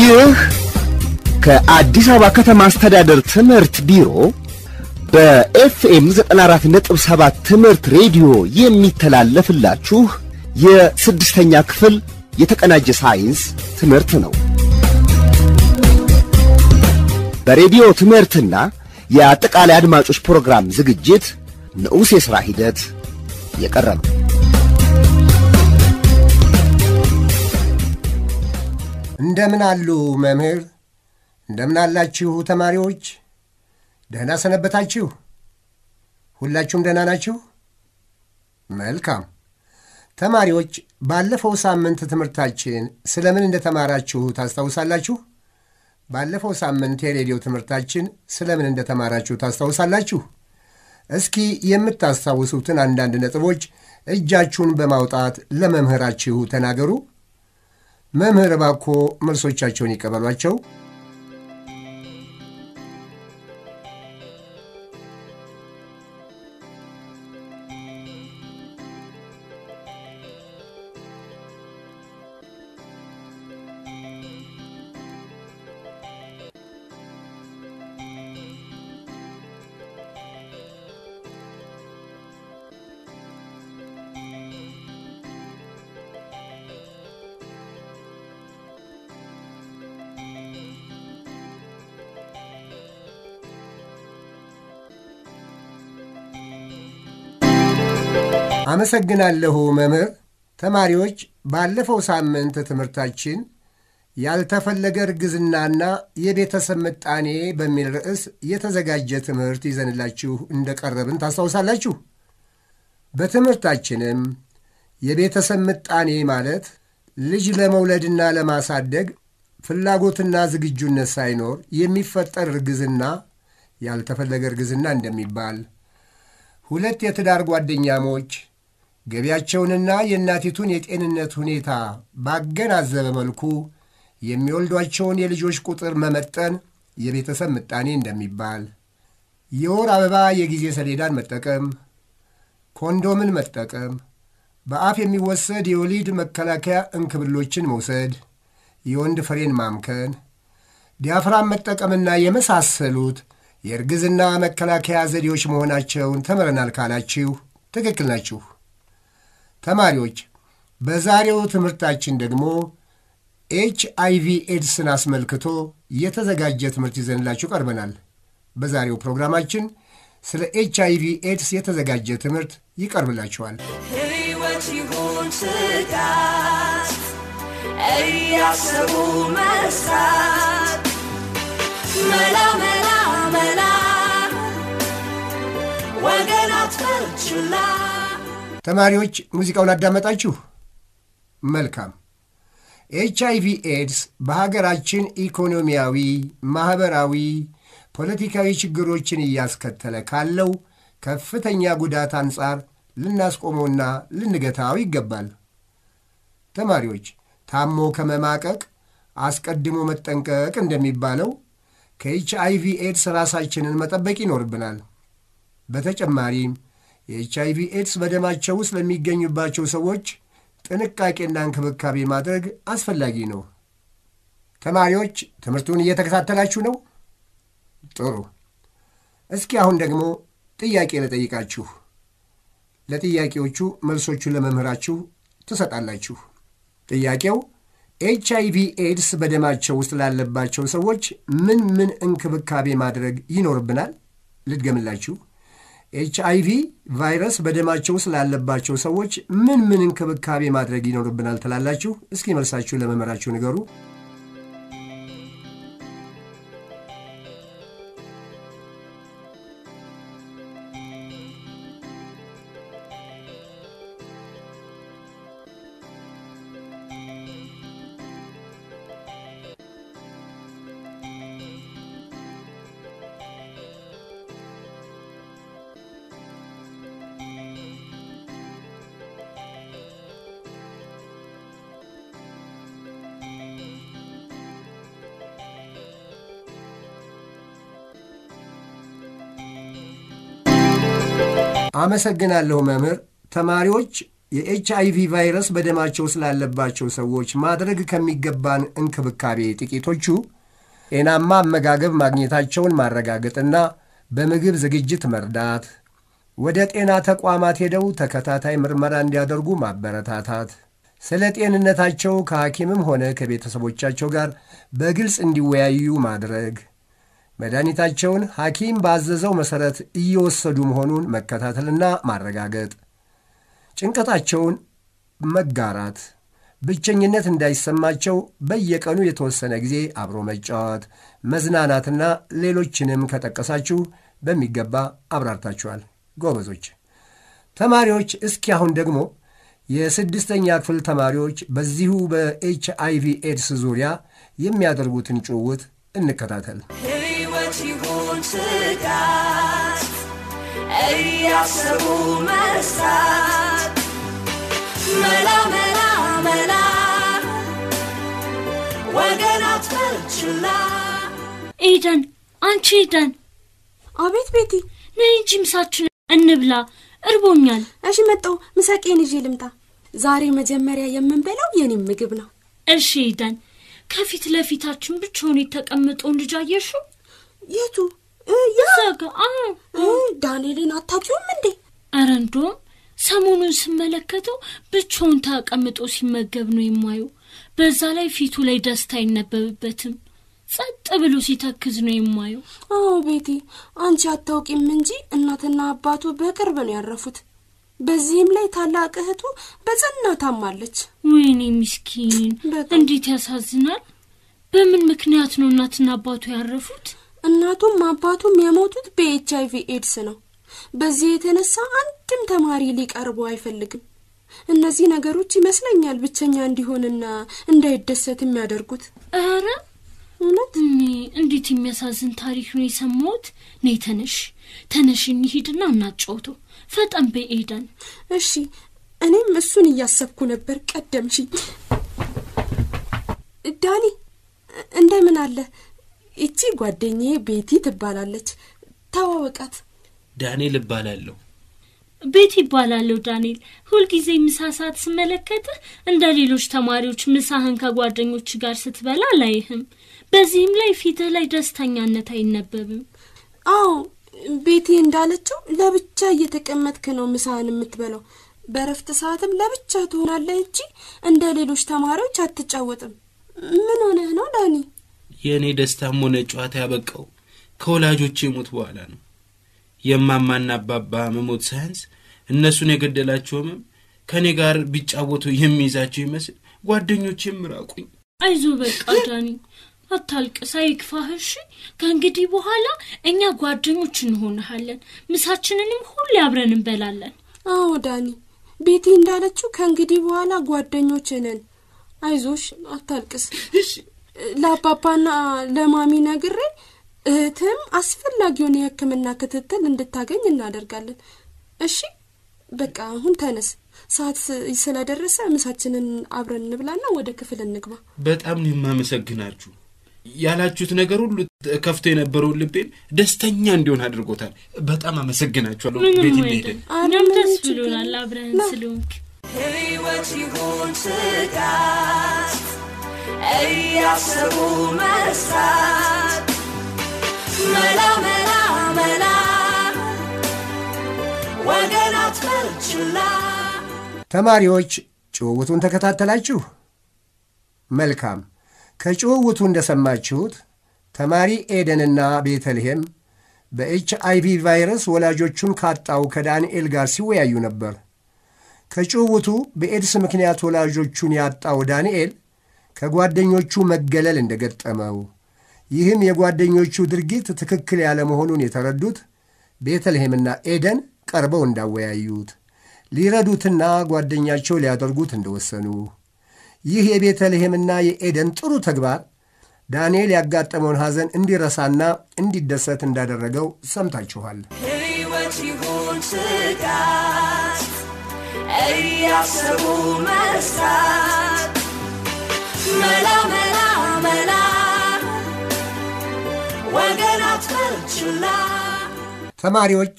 ይህ ከአዲስ አበባ ከተማ አስተዳደር ትምህርት ቢሮ በኤፍኤም 94.7 ትምህርት ሬዲዮ የሚተላለፍላችሁ የስድስተኛ ክፍል የተቀናጀ ሳይንስ ትምህርት ነው። በሬዲዮ ትምህርትና የአጠቃላይ አድማጮች ፕሮግራም ዝግጅት ንዑስ የሥራ ሂደት የቀረበ እንደምን አሉ መምህር? እንደምን አላችሁ ተማሪዎች? ደህና ሰነበታችሁ? ሁላችሁም ደህና ናችሁ? መልካም ተማሪዎች፣ ባለፈው ሳምንት ትምህርታችን ስለምን እንደተማራችሁ ታስታውሳላችሁ? ባለፈው ሳምንት የሬዲዮ ትምህርታችን ስለምን እንደተማራችሁ ታስታውሳላችሁ? እስኪ የምታስታውሱትን አንዳንድ ነጥቦች እጃችሁን በማውጣት ለመምህራችሁ ተናገሩ። መምህር እባክዎ መልሶቻቸውን ይቀበሏቸው። አመሰግናለሁ መምህር። ተማሪዎች ባለፈው ሳምንት ትምህርታችን ያልተፈለገ እርግዝናና የቤተሰብ ምጣኔ በሚል ርዕስ የተዘጋጀ ትምህርት ይዘንላችሁ እንደቀረብን ታስታውሳላችሁ። በትምህርታችንም የቤተሰብ ምጣኔ ማለት ልጅ ለመውለድና ለማሳደግ ፍላጎትና ዝግጁነት ሳይኖር የሚፈጠር እርግዝና ያልተፈለገ እርግዝና እንደሚባል ሁለት የትዳር ጓደኛሞች ገቢያቸውንና የእናቲቱን የጤንነት ሁኔታ ባገናዘበ መልኩ የሚወልዷቸውን የልጆች ቁጥር መመጠን የቤተሰብ ምጣኔ እንደሚባል፣ የወር አበባ የጊዜ ሰሌዳን መጠቀም፣ ኮንዶምን መጠቀም፣ በአፍ የሚወሰድ የወሊድ መከላከያ እንክብሎችን መውሰድ፣ የወንድ ፍሬን ማምከን፣ ዲያፍራም መጠቀምና የመሳሰሉት የእርግዝና መከላከያ ዘዴዎች መሆናቸውን ተምረናል ካላችሁ ትክክል ናችሁ። ተማሪዎች በዛሬው ትምህርታችን ደግሞ ኤች አይቪ ኤድስን አስመልክቶ የተዘጋጀ ትምህርት ይዘንላችሁ ቀርበናል። በዛሬው ፕሮግራማችን ስለ ኤች አይቪ ኤድስ የተዘጋጀ ትምህርት ይቀርብላችኋል። ሕይወት ይሁን ስጋት እያሰቡ መስራት መላ መላ መላ ወገን አትፈርችላ ተማሪዎች ሙዚቃውን አዳመጣችሁ? መልካም። ኤች አይቪ ኤድስ በሀገራችን ኢኮኖሚያዊ፣ ማኅበራዊ፣ ፖለቲካዊ ችግሮችን እያስከተለ ካለው ከፍተኛ ጉዳት አንጻር ልናስቆመውና ልንገታው ይገባል። ተማሪዎች ታሞ ከመማቀቅ አስቀድሞ መጠንቀቅ እንደሚባለው ከኤች አይቪ ኤድስ ራሳችንን መጠበቅ ይኖርብናል። በተጨማሪም የኤች አይቪ ኤድስ በደማቸው ውስጥ ለሚገኙባቸው ሰዎች ጥንቃቄና እንክብካቤ ማድረግ አስፈላጊ ነው። ተማሪዎች ትምህርቱን እየተከታተላችሁ ነው? ጥሩ። እስኪ አሁን ደግሞ ጥያቄ ልጠይቃችሁ። ለጥያቄዎቹ መልሶቹን ለመምህራችሁ ትሰጣላችሁ። ጥያቄው ኤች አይቪ ኤድስ በደማቸው ውስጥ ላለባቸው ሰዎች ምን ምን እንክብካቤ ማድረግ ይኖርብናል? ልድገምላችሁ። ኤች አይቪ ቫይረስ በደማቸው ውስጥ ላለባቸው ሰዎች ምን ምን እንክብካቤ ማድረግ ይኖርብናል ትላላችሁ? እስኪ መልሳችሁ ለመምህራችሁ ንገሩ። አመሰግናለሁ መምህር። ተማሪዎች የኤች አይቪ ቫይረስ በደማቸው ስላለባቸው ሰዎች ማድረግ ከሚገባን እንክብካቤ ጥቂቶቹ ጤናማ አመጋገብ ማግኘታቸውን ማረጋገጥና በምግብ ዝግጅት መርዳት፣ ወደ ጤና ተቋማት ሄደው ተከታታይ ምርመራ እንዲያደርጉ ማበረታታት፣ ስለ ጤንነታቸው ከሐኪምም ሆነ ከቤተሰቦቻቸው ጋር በግልጽ እንዲወያዩ ማድረግ፣ መድኃኒታቸውን ሐኪም ባዘዘው መሠረት እየወሰዱ መሆኑን መከታተልና ማረጋገጥ፣ ጭንቀታቸውን መጋራት፣ ብቸኝነት እንዳይሰማቸው በየቀኑ የተወሰነ ጊዜ አብሮ መጫወት፣ መዝናናትና ሌሎችንም ከጠቀሳችሁ በሚገባ አብራርታችኋል። ጎበዞች ተማሪዎች፣ እስኪ አሁን ደግሞ የስድስተኛ ክፍል ተማሪዎች በዚሁ በኤች አይቪ ኤድስ ዙሪያ የሚያደርጉትን ጭውውት እንከታተል። ሕይወት ይሁን ስጋት እያሰቡ መርሳት መላ መላ መላ ወገን አትበልችላ ኤደን አንቺ ኤደን አቤት ቤቲ። ነይ እንጂ ምሳችን እንብላ፣ እርቦኛል። እሺ መጣሁ። ምሳቄን ይዤ ልምጣ። ዛሬ መጀመሪያ የምንበላው የኔም ምግብ ነው። እሺ ኤደን፣ ከፊት ለፊታችን ብቻውን የተቀመጠውን ልጅ አየሽው? የቱ እ፣ ያ እዛ ጋ አዎ። እ፣ ዳንኤልን አታውቂውም እንዴ? ኧረ እንደውም ሰሞኑን ስመለከተው ብቻውን ተቀምጦ ሲመገብ ነው የማየው። በዛ ላይ ፊቱ ላይ ደስታ አይነበብበትም። ጸጥ ብሎ ሲተክዝ ነው የማየው። አዎ ቤቲ፣ አንቺ አታውቂም እንጂ እናትና አባቱ በቅርብ ነው ያረፉት። በዚህም ላይ ታላቅ እህቱ በጽና ታማለች። ወይኔ ምስኪን፣ በጣም። እንዴት ያሳዝናል። በምን ምክንያት ነው እናትና አባቱ ያረፉት? እናቱም አባቱም የሞቱት በኤች አይቪ ኤድስ ነው። በዚህ የተነሳ አንድም ተማሪ ሊቀርቡ አይፈልግም። እነዚህ ነገሮች ይመስለኛል ብቸኛ እንዲሆንና እንዳይደሰት የሚያደርጉት። ኧረ እውነት እኔ እንዴት የሚያሳዝን ታሪክ ነው የሰማሁት። ነይ ተነሽ፣ ተነሽ እንሂድና እናጫውተው። ፈጠን በይ ኤደን። እሺ፣ እኔም እሱን እያሰብኩ ነበር። ቀደምሽኝ። ዳኒ እንደምን አለ? ይቺ ጓደኛዬ ቤቲ ትባላለች። ተዋወቃት። ዳንኤል እባላለሁ። ቤት ይባላለሁ ዳንኤል። ሁልጊዜ ምሳ ሰዓት ስመለከትህ እንደ ሌሎች ተማሪዎች ምሳህን ከጓደኞች ጋር ስትበላ አላይህም። በዚህም ላይ ፊትህ ላይ ደስተኛነት አይነበብም። አዎ ቤቲ እንዳለችው ለብቻ እየተቀመጥክ ነው ምሳህን የምትበላው። በረፍት ሰዓትም ለብቻ ትሆናለህ እንጂ እንደ ሌሎች ተማሪዎች አትጫወጥም። ምን ሆነህ ነው ዳኒ? የእኔ ደስታም ሆነ ጨዋታ ያበቃው ከወላጆቼ ሞት በኋላ ነው። የማማና አባባ መሞት ሳያንስ እነሱን የገደላቸው ህመም ከእኔ ጋር ቢጫወቱ የሚይዛቸው ይመስል ጓደኞቼም ራቁኝ። አይዞ በቃ ዳኒ አታልቅስ፣ አይክፋህ እሺ። ከእንግዲህ በኋላ እኛ ጓደኞች እንሆንሃለን። ምሳችንንም ሁሌ አብረን እንበላለን። አዎ ዳኒ፣ ቤቲ እንዳለችው ከእንግዲህ በኋላ ጓደኞች ነን። አይዞሽ፣ አታልቅስ። ለአባባና ለማሚ ነግሬ እህትም አስፈላጊውን የሕክምና ክትትል እንድታገኝ እናደርጋለን። እሺ በቃ አሁን ተነስ፣ ሰዓት ስለደረሰ ምሳችንን አብረን እንብላና ወደ ክፍል እንግባ። በጣም ነው የማመሰግናችሁ። ያላችሁት ነገር ሁሉ ከፍቶ የነበረውን ልቤን ደስተኛ እንዲሆን አድርጎታል። በጣም አመሰግናችኋለሁ። ምንም ቤት አይደል። እንሄድን። እኛም ደስ ምንም ችግር ብሎናል የለም። አብረን ና። ስለሆንክ። ሕይወት ይሁን ስጋት እያሰቡ መርሳት መላ መላ መላ ወገን አትበልችላ ተማሪዎች ጭውውቱን ተከታተላችሁ? መልካም። ከጭውውቱ እንደሰማችሁት ተማሪ ኤደንና ቤተልሔም በኤች አይቪ ቫይረስ ወላጆቹን ካጣው ከዳንኤል ጋር ሲወያዩ ነበር። ከጭውውቱ በኤድስ ምክንያት ወላጆቹን ያጣው ዳንኤል ከጓደኞቹ መገለል እንደገጠመው ይህም የጓደኞቹ ድርጊት ትክክል ያለመሆኑን የተረዱት ቤተልሔምና ኤደን ቀርበው እንዳወያዩት ሊረዱትና ጓደኛቸው ሊያደርጉት እንደወሰኑ ይህ የቤተልሔምና የኤደን ጥሩ ተግባር ዳንኤል ያጋጠመውን ሐዘን እንዲረሳና እንዲደሰት እንዳደረገው ሰምታችኋል። ሕይወት ይሁን ስጋት እያሰቡ መርሳት መላ መላ መላ ወገን አትበልችላ ተማሪዎች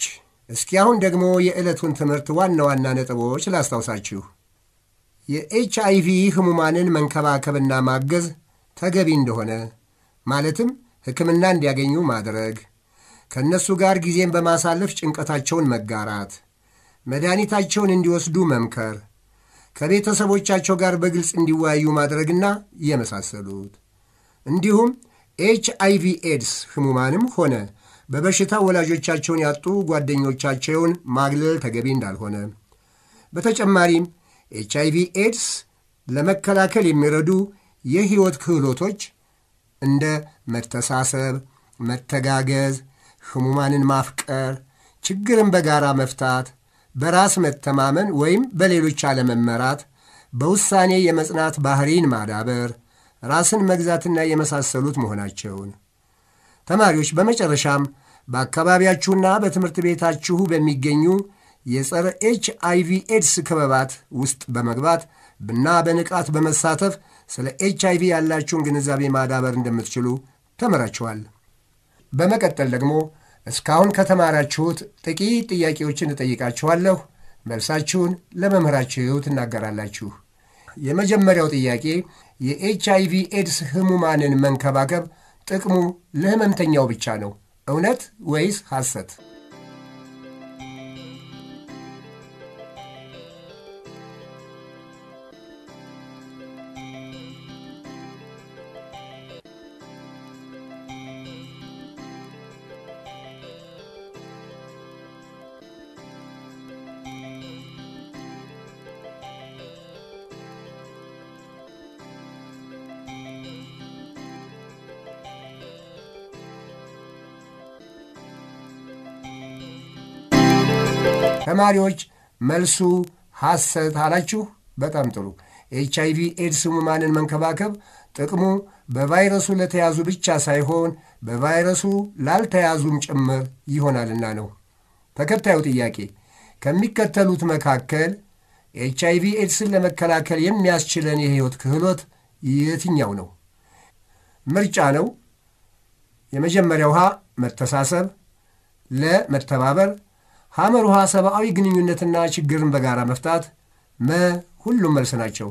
እስኪ አሁን ደግሞ የዕለቱን ትምህርት ዋና ዋና ነጥቦች ላስታውሳችሁ። የኤች አይቪ ህሙማንን መንከባከብና ማገዝ ተገቢ እንደሆነ ማለትም ሕክምና እንዲያገኙ ማድረግ፣ ከእነሱ ጋር ጊዜን በማሳለፍ ጭንቀታቸውን መጋራት፣ መድኃኒታቸውን እንዲወስዱ መምከር፣ ከቤተሰቦቻቸው ጋር በግልጽ እንዲወያዩ ማድረግና የመሳሰሉት እንዲሁም ኤች አይቪ ኤድስ ህሙማንም ሆነ በበሽታ ወላጆቻቸውን ያጡ ጓደኞቻቸውን ማግለል ተገቢ እንዳልሆነ በተጨማሪም ኤች አይቪ ኤድስ ለመከላከል የሚረዱ የሕይወት ክህሎቶች እንደ መተሳሰብ፣ መተጋገዝ፣ ህሙማንን ማፍቀር፣ ችግርን በጋራ መፍታት፣ በራስ መተማመን ወይም በሌሎች አለመመራት፣ በውሳኔ የመጽናት ባህሪን ማዳበር፣ ራስን መግዛትና የመሳሰሉት መሆናቸውን ተማሪዎች በመጨረሻም በአካባቢያችሁና በትምህርት ቤታችሁ በሚገኙ የጸረ ኤች አይቪ ኤድስ ክበባት ውስጥ በመግባት እና በንቃት በመሳተፍ ስለ ኤች አይቪ ያላችሁን ግንዛቤ ማዳበር እንደምትችሉ ተምራችኋል። በመቀጠል ደግሞ እስካሁን ከተማራችሁት ጥቂት ጥያቄዎችን እጠይቃችኋለሁ። መልሳችሁን ለመምህራችሁ ትናገራላችሁ። የመጀመሪያው ጥያቄ የኤች አይቪ ኤድስ ህሙማንን መንከባከብ ጥቅሙ ለህመምተኛው ብቻ ነው፣ እውነት ወይስ ሐሰት? ተማሪዎች መልሱ ሐሰት አላችሁ። በጣም ጥሩ። ኤች አይቪ ኤድስ ህሙማንን መንከባከብ ጥቅሙ በቫይረሱ ለተያዙ ብቻ ሳይሆን በቫይረሱ ላልተያዙም ጭምር ይሆናልና ነው። ተከታዩ ጥያቄ ከሚከተሉት መካከል ኤች አይቪ ኤድስን ለመከላከል የሚያስችለን የሕይወት ክህሎት የትኛው ነው? ምርጫ ነው። የመጀመሪያው ውሃ መተሳሰብ፣ ለ መተባበር ሐመር ውሃ ሰብአዊ ግንኙነትና ችግርን በጋራ መፍታት፣ መ ሁሉም መልስ ናቸው።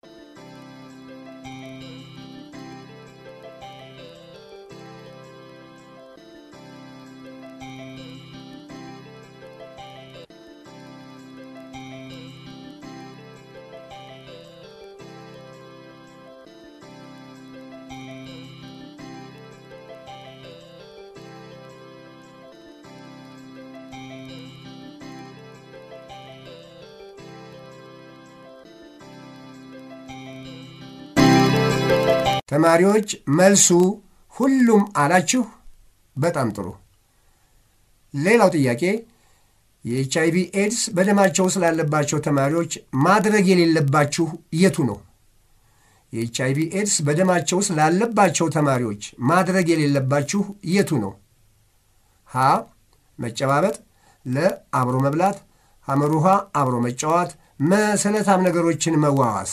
ተማሪዎች መልሱ ሁሉም አላችሁ። በጣም ጥሩ። ሌላው ጥያቄ የኤች አይቪ ኤድስ በደማቸው ስላለባቸው ተማሪዎች ማድረግ የሌለባችሁ የቱ ነው? የኤች አይቪ ኤድስ በደማቸው ስላለባቸው ተማሪዎች ማድረግ የሌለባችሁ የቱ ነው? ሀ መጨባበጥ፣ ለ አብሮ መብላት፣ ሐመር ውሃ አብሮ መጫወት፣ መ ስለታም ነገሮችን መዋዋስ።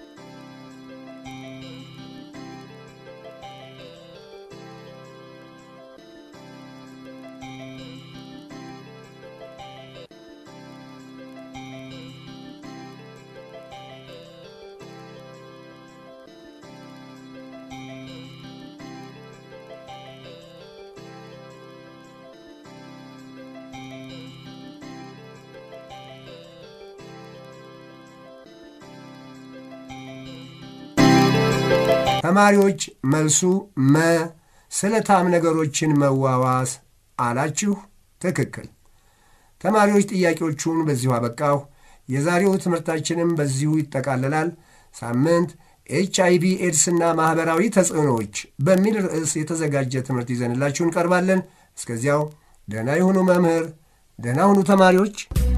ተማሪዎች መልሱ መ ስለታም ነገሮችን መዋዋስ አላችሁ። ትክክል። ተማሪዎች ጥያቄዎቹን በዚሁ አበቃሁ። የዛሬው ትምህርታችንም በዚሁ ይጠቃለላል። ሳምንት ኤች አይቪ ኤድስና ማኅበራዊ ተጽዕኖዎች በሚል ርዕስ የተዘጋጀ ትምህርት ይዘንላችሁ እንቀርባለን። እስከዚያው ደህና ይሁኑ መምህር፣ ደህና ሁኑ ተማሪዎች።